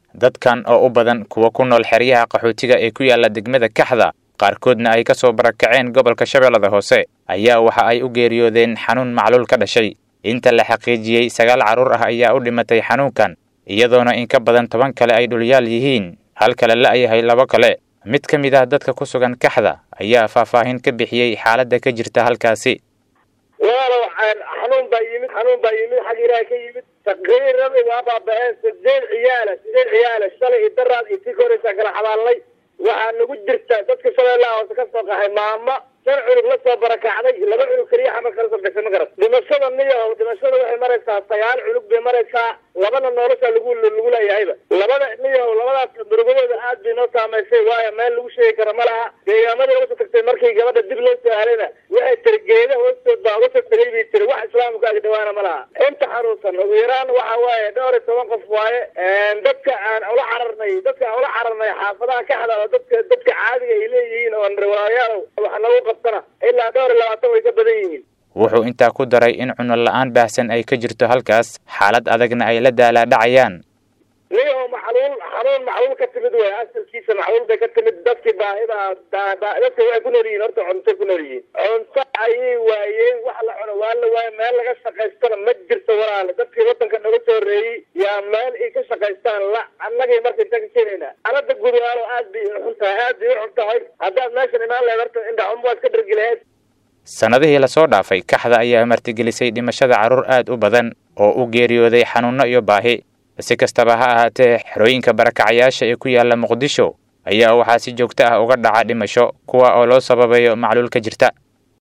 dadkan oo u badan kuwa ku nool xeryaha qaxootiga ee ku yaala degmada kaxda qaarkoodna ay ka soo barakaceen gobolka shabeellada hoose ayaa waxa ay u geeriyoodeen xanuun macluul ka dhashay inta la xaqiijiyey sagaal carruur ah ayaa u dhimatay xanuunkan iyadoona in ka badan toban kale ay dhulyaal yihiin hal kale la'yahay labo kale mid ka mid ah dadka ku sugan kaxda ayaa faahfaahin ka bixiyey xaaladda ka jirta halkaasi walaalow xanuun baa yimid xanuun baa yimid xag ilaaha ka yimid taqriiradi waa baaba-een sideed ciyaala sideed ciyaala shalay iyo daraad iyo tii ka horeysaa kala xabaalnay waxaa nagu jirta dadka shabeellaha hoose ka soo qaxay maama shan cunug la soo barakacday laba cunug keliya xamar kala soo bixisay ma garat dhimashada niyahow dhimashada waxay maraysaa sagaal cunug bay maraysaa labana nolosha lagu lagu leeyahayba labada niyahow labadaas murugadooda aad bay noo saamaysay waayo meel lagu sheegi kara ma laha deegaamadii laga soo tagtay markii gabadha dib loo soo halayna waxay tiri geeda hoostood baa uga soo tegay bay tiri wax islaamka ag dhawaana ma laha inta xanuunsan ugu yaraan waxa waaye dhowr iyo toban qof waaye dadka aan ula cararnay dadka aan ula cararnay xaafadaha kaxda oo dadka dadka caadiga ay leeyihiin oo riwaayaal wax nagu qabtana ilaa dhowr iyo labaatan way ka badan yihiin wuxuu intaa ku daray in cuno la-aan baahsan ay ka jirto halkaas xaalad adagna ay la daalaadhacayaan niyaho maxluul xanuun maxluul ka timid wey asalkiisa maxluul bay ka timid dadkii baahida dadka waxay ku nool yihiin horta cunto ku nool yihiin cunto ayay waayeen wax la cuno waa la waaye meel laga shaqaystana ma jirto walaale dadkii wadanka naga soo horeeyey yaa meel ay ka shaqaystaan la annagay marka intaan ka keenaynaa alada gudaalo aad bay xun tahay aad bay u xun tahay haddaad meeshan imaan lahayd horta indhaxum waad ka dhargi lahayd sannadihii lasoo dhaafay kaxda ayaa martigelisay dhimashada carruur aad u badan oo u geeriyooday xanuunno iyo baahi si kastaba ha ahaatee xerooyinka barakacayaasha ee ku yaala muqdisho ayaa waxaa si joogto ah uga dhaca dhimasho kuwa oo loo sababayo macluul ka jirta